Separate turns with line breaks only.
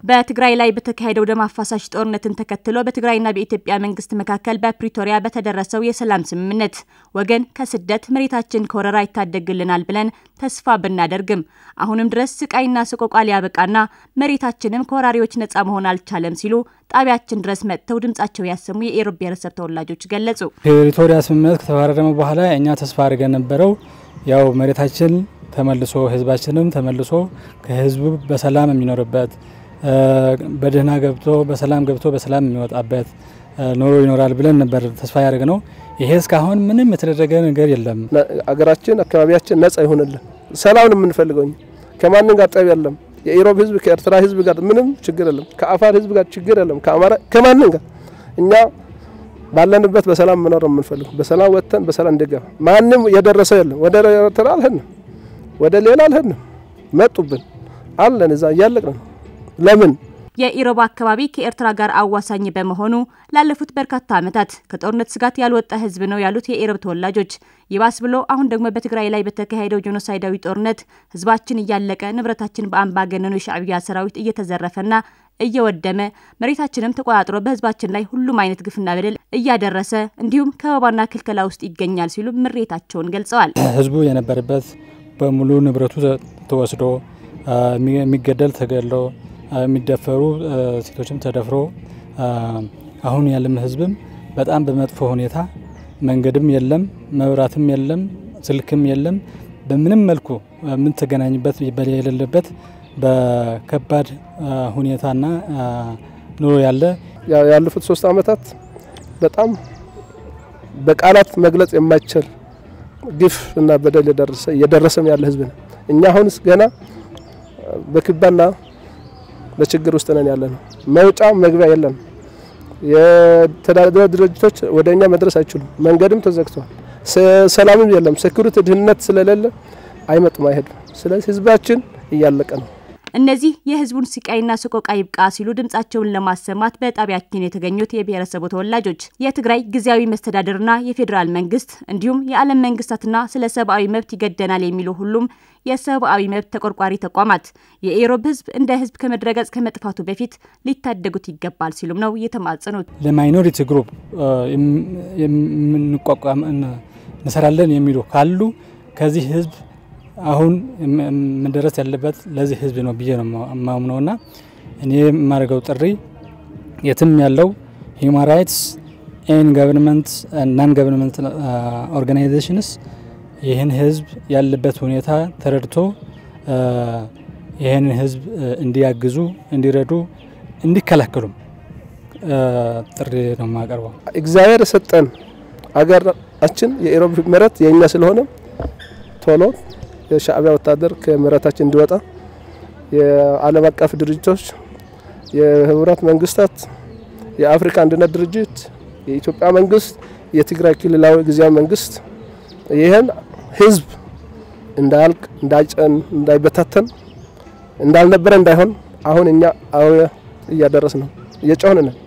በትግራይ ላይ በተካሄደው ደም አፋሳሽ ጦርነትን ተከትሎ በትግራይና በኢትዮጵያ መንግስት መካከል በፕሪቶሪያ በተደረሰው የሰላም ስምምነት ወገን ከስደት መሬታችን ከወረራ ይታደግልናል ብለን ተስፋ ብናደርግም አሁንም ድረስ ስቃይና ሰቆቃ ሊያበቃና መሬታችንም ከወራሪዎች ነጻ መሆን አልቻለም ሲሉ ጣቢያችን ድረስ መጥተው ድምጻቸው ያሰሙ የኢሮብ ብሔረሰብ ተወላጆች ገለጹ።
ፕሪቶሪያ ስምምነት ከተፈራረመ በኋላ እኛ ተስፋ አድርገን ነበረው ያው መሬታችን ተመልሶ ህዝባችንም ተመልሶ ከህዝቡ በሰላም የሚኖርበት በደህና ገብቶ በሰላም ገብቶ በሰላም የሚወጣበት ኑሮ ይኖራል ብለን ነበር ተስፋ ያደርግ ነው። ይሄ እስካሁን ምንም የተደረገ ነገር የለም።
አገራችን አካባቢያችን ነጻ ይሆንልን፣ ሰላም ነው የምንፈልገው። ከማንም ጋር ጠብ የለም። የኢሮብ ህዝብ ከኤርትራ ህዝብ ጋር ምንም ችግር የለም። ከአፋር ህዝብ ጋር ችግር የለም። ከአማራ ከማንም ጋር እኛ ባለንበት በሰላም መኖር ነው የምንፈልገው። በሰላም ወጥተን በሰላም እንድገባ ማንም የደረሰ የለም። ወደ ኤርትራ አልሄድንም፣ ወደ ሌላ አልሄድንም። መጡብን አለን እዛ እያለቅን ነው። ለምን
የኢሮብ አካባቢ ከኤርትራ ጋር አዋሳኝ በመሆኑ ላለፉት በርካታ ዓመታት ከጦርነት ስጋት ያልወጣ ህዝብ ነው ያሉት የኢሮብ ተወላጆች ይባስ ብሎ አሁን ደግሞ በትግራይ ላይ በተካሄደው ጄኖሳይዳዊ ጦርነት ህዝባችን እያለቀ ንብረታችን በአምባገነኑ የሻዕቢያ ሰራዊት እየተዘረፈና እየወደመ መሬታችንም ተቆጣጥሮ በህዝባችን ላይ ሁሉም አይነት ግፍና በደል እያደረሰ እንዲሁም ከበባና ክልከላ ውስጥ ይገኛል ሲሉ ምሬታቸውን ገልጸዋል።
ህዝቡ የነበረበት በሙሉ ንብረቱ ተወስዶ የሚገደል ተገድሎ የሚደፈሩ ሴቶችም ተደፍሮ አሁን ያለም ህዝብም በጣም በመጥፎ ሁኔታ መንገድም የለም፣ መብራትም የለም፣ ስልክም የለም። በምንም መልኩ የምንተገናኝበት የሌለበት በከባድ ሁኔታና ኑሮ ያለ
ያለፉት ሶስት አመታት በጣም በቃላት መግለጽ የማይችል ግፍ እና በደል እየደረሰም ያለ ህዝብ ነው። እኛ አሁንስ ገና በክባና በችግር ውስጥ ነን ያለ ነው። መውጫ መግቢያ የለም። የተዳደረ ድርጅቶች ወደ እኛ መድረስ አይችሉም። መንገድም ተዘግቷል። ሰላምም የለም። ሴኩሪቲ ድህንነት ስለሌለ አይመጡም፣ አይሄዱም። ስለዚህ ህዝባችን እያለቀ ነው።
እነዚህ የህዝቡን ስቃይና ሰቆቃ ይብቃ ሲሉ ድምጻቸውን ለማሰማት በጣቢያችን የተገኙት የብሔረሰቡ ተወላጆች የትግራይ ጊዜያዊ መስተዳድርና የፌዴራል መንግስት እንዲሁም የዓለም መንግስታትና ስለ ሰብአዊ መብት ይገደናል የሚሉ ሁሉም የሰብአዊ መብት ተቆርቋሪ ተቋማት የኢሮብ ህዝብ እንደ ህዝብ ከመድረገጽ ከመጥፋቱ በፊት ሊታደጉት ይገባል ሲሉም ነው የተማጸኑት።
ለማይኖሪቲ ግሩፕ የምንቋቋም እንሰራለን የሚሉ ካሉ ከዚህ ህዝብ አሁን መደረስ ያለበት ለዚህ ህዝብ ነው ብዬ ነው የማምነው እና እኔ የማደርገው ጥሪ የትም ያለው ሂውማን ራይትስ ኤን ገቨርንመንት ናን ገቨርንመንት ኦርጋናይዜሽንስ ይህን ህዝብ ያለበት ሁኔታ ተረድቶ ይህን ህዝብ እንዲያግዙ፣ እንዲረዱ፣ እንዲከላከሉም ጥሪ ነው የማቀርበው።
እግዚአብሔር የሰጠን አገራችን የኢሮብ መሬት የእኛ ስለሆነ ቶሎ የሻዕቢያ ወታደር ከመሬታችን እንዲወጣ የዓለም አቀፍ ድርጅቶች፣ የህብረት መንግስታት፣ የአፍሪካ አንድነት ድርጅት፣ የኢትዮጵያ መንግስት፣ የትግራይ ክልላዊ ጊዜያዊ መንግስት ይህን ህዝብ እንዳያልቅ፣ እንዳይጨን፣ እንዳይበታተን፣ እንዳልነበረ እንዳይሆን አሁን እኛ እያደረስ ነው እየጮህን ነን።